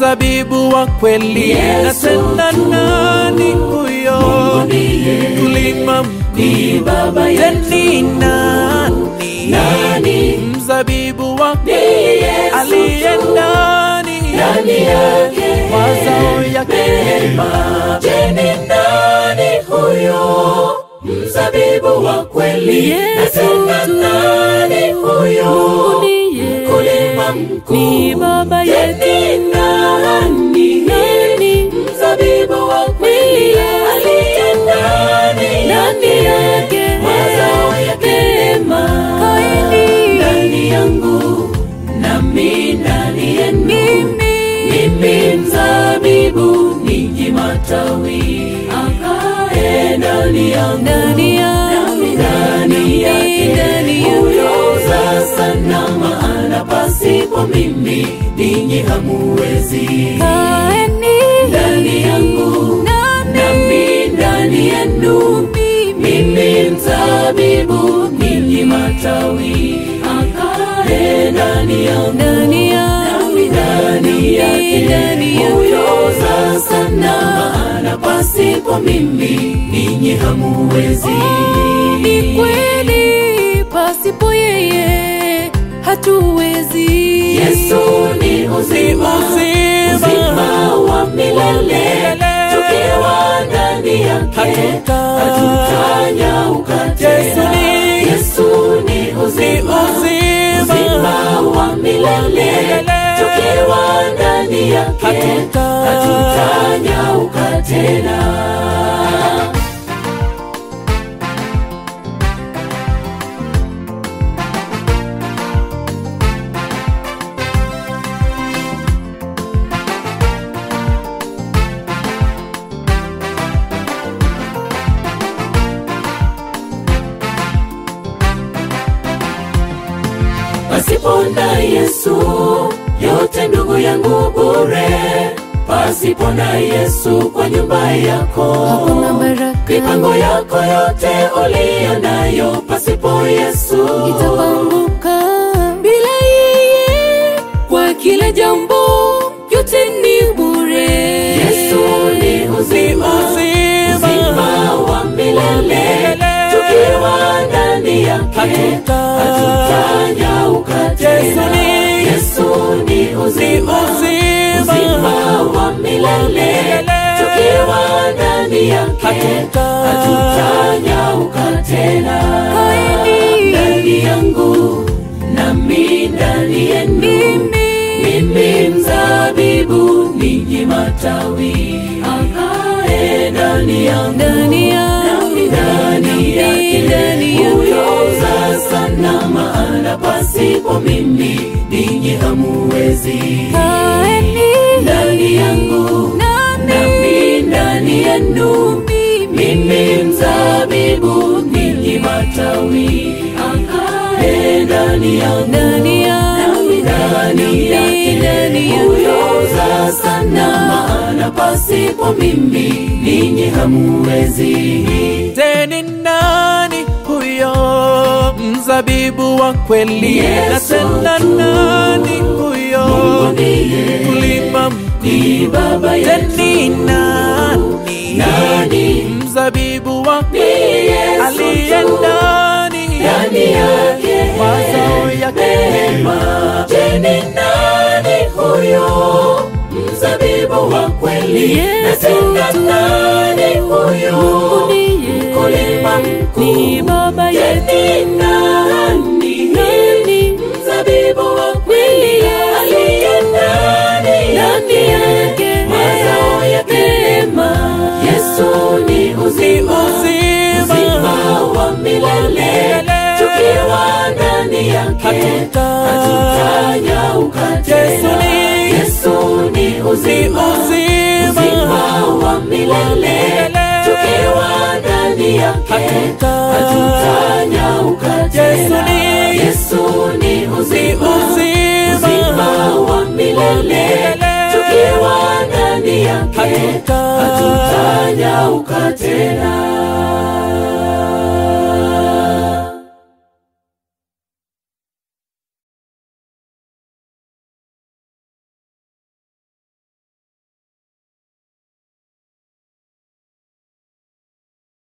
mzabibu wa kweli, na Yesu tena tu. nani huyo Mungu ndiye. mkulima Ni mkuu? baba yetu. Teni nani Nani? mzabibu wa Ni kweli Yesu aliye tu. ndani Ndani yake mazao yake mema. Je, ni nani huyo mzabibu wa kweli? Yesu Na tena tu. nani huyo ndiye. mkulima mkuu? Ni baba Je, yetu. ni nani Nani? mzabibu wa kweli aliye ndani Ndani yake mazao yake mema Kaini. ndani yangu nami ndani yenu mimi mzabibu ninyi matawi akae ndani yangu Ndani yangu. nami ndani yake Ndani yake. huyoza sana maana pasipo mimi ninyi hamuwezi Kaeni ndani yangu nami nami ndani yenu mimi mzabibu ninyi matawi akae ndani yangu ndani yangu nami ndani yake Ndani yake. huyoza sana maana pasipo mimi ninyi hamuwezi ni kweli, pasipo yeye hatuwezi. Yesu ni uzima, Uzima. uzima wa milele. milele. Tukiwa ndani yake Hatuta- hatutanyauka Yesu tena. ni- Yesu ni uzima, uzima. uzima wa milele. Milele. Tukiwa ndani yake Hatuta- hatutanyauka tena. Pasipo na Yesu yote ndugu yangu bure. Pasipo na Yesu kwa nyumba yako Hakuna baraka. mipango yako yote uliyo nayo pasipo Yesu itapanguka bila yeye. Kwa kila jambo yote ni bure. Yesu ni uzima, uzima. uzima wa milele. Milele. Tukiwa ndani yake Hatuta- hatutanyauka Yesu tena. ni- Yesu ni uzima, uzima. uzima wa milele. Milele. Tukiwa ndani yake Hatuta- hatutanyauka tena. Kaeni. Ndani yangu nami ndani yenu mimi mzabibu ninyi matawi akae ndani yangu Ndani yangu. nami ndani yake Ndani yake. huyoza sana maana pasipo mimi ninyi hamuwezi Kaeni ndani yangu nami nami ndani yenu mimi mzabibu ninyi matawi akae ndani yangu ndani yangu nami ndani yake Ndani yake. huyoza sana maana pasipo mimi ninyi hamuwezi teni nani huyo mzabibu wa kweli, na Yesu tena tu. nani huyo Mungu ndiye. mkulima mkuu? ni baba yetu Teni nani nani mzabibu wa ni kweli Yesu aliye tu. ndani ndani yake mazao yake mema. Je, ni nani huyo mzabibu wa kweli? Yesu Na tena tu. nani huyo ndiye. mkulima mkuu? Ni baba Je, yetu. ni nani Nani? mzabibu wa kweli aliye ndani Ndani yake. mazao yake mema? Yesu ni uzima uzima. uzima wa milele. Tukiwa ndani yake Hatuta- hatutanyauka Yesu tena. ni- Yesu ni uzima uzima. uzima wa milele. Tukiwa ndani yake Hatuta- hatutanyauka Yesu tena. ni- Yesu ni uzima uzima. uzima wa milele. Tukiwa ndani yake Hatuta- hatutanyauka tena.